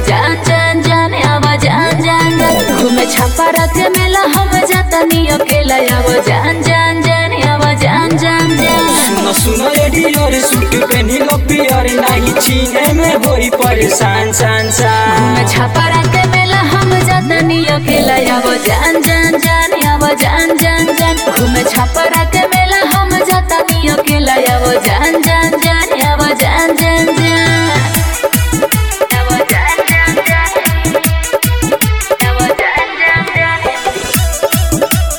जान जान जान अब जान जान जान घूमे छपरा के मेला हम जातनी अकेला अब जान जान जान अब जान जान जान सुनो सुनो रेडियर सूट पहनी लो पियर नहीं चीने में होई परेशान सान सान घूमे छपरा के मेला हम जातनी अकेला अब जान जान जान अब जान जान जान घूमे छपरा के मेला हम जातनी अकेला अब जान जान जान अब जान जान जान अब जान जान जान अब जान जान जान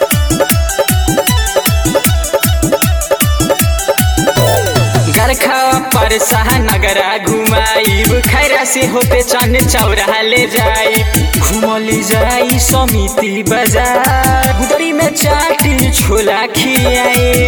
गरखा पर नगरा घुमाइब खैरा से होते चन चौरा ले जाई घुमली जाई समिति बाजार गुदरी में चाटी छोला खियाए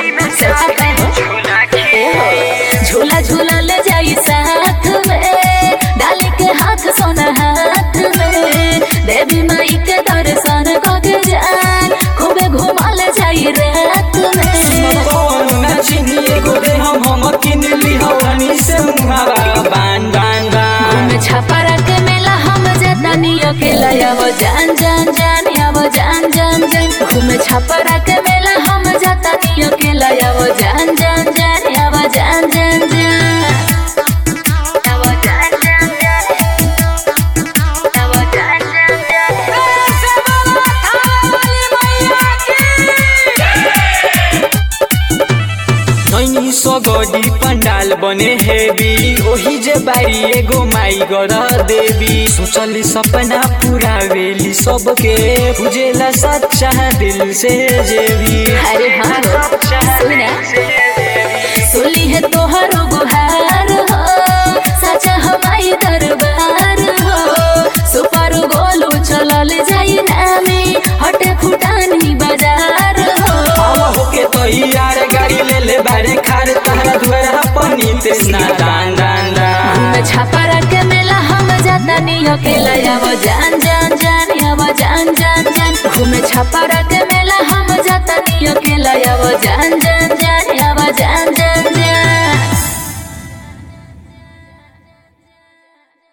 झूला झूला ले जाई साथ में डाली के हाथ सोना हाथ में देवी माई के दर्शन कके जान खूबे घुमा ले जाई रात में कौनो ना चिनिए गोदे हम हम किन ली हवानी से मुहावा बान बान बान घूमे छपरा के मेला हम जातानी अकेला अब जान जान जान अब जान जान जान घूमे छपरा के मेला हम जातानी अकेला अब जान जान जान अब जान जान जान अब जान जान जान अब जान जान जान नैनी सगडी पंडाल बने हेवी ओही जे बारी एगो माई गर देवी सोचली सपना पूरा वेली सबके बुझेला सच्चा दिल से जेवी अरे हाँ हो, सुना सुली है तोहरो गुहार हो सचा हमारी दरबार हो सुपर गोलू चलल जाई नामी हटे फुटानी बाजार हो आवा होके तैयार गाड़ी ले ले बारे खार तहरा दुआरा पनी तेसना दान दान दान घूमे छपरा के मेला हम जातानी अकेला अब जान जान जान अब जान जान जान घूमे छपरा के मेला हम जातानी अकेला अब जान जान जान अब जान